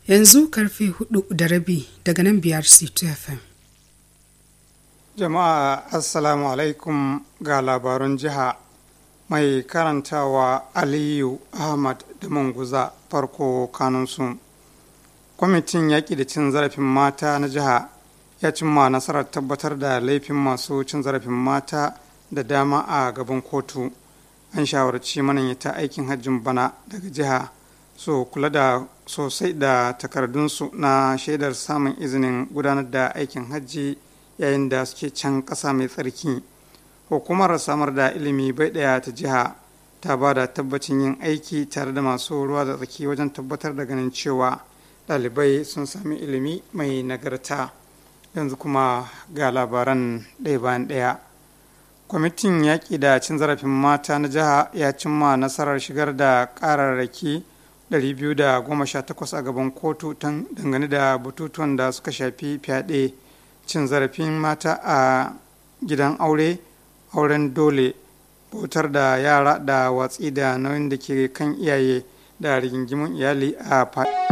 yanzu karfe hudu da rabi daga nan biyar c2fm jama'a assalamu alaikum ga labarun jiha mai karantawa aliyu ahmad da manguza farko kanunsu kwamitin yaƙi da cin zarafin mata na jiha ya cimma nasarar tabbatar da laifin masu cin zarafin mata da dama a gaban kotu an shawarci mananyata aikin hajjin bana daga jiha so kula da sosai da takardunsu na shaidar samun izinin gudanar da aikin hajji yayin da suke can ƙasa mai tsarki hukumar samar da ilimi bai ɗaya ta jiha ta ba da tabbacin yin aiki tare da masu ruwa da tsaki wajen tabbatar da ganin cewa ɗalibai sun sami ilimi mai nagarta yanzu kuma ga labaran ɗaya bayan ɗaya kwamitin yaƙi da cin zarafin mata na jiha ya cimma nasarar shigar da ƙararraki 218 a gaban kotu dangane da batutuwan da suka shafi fyaɗe cin zarafin mata a gidan aure auren dole bautar da yara da watsi da nauyin da ke kan iyaye da rigingimun iyali a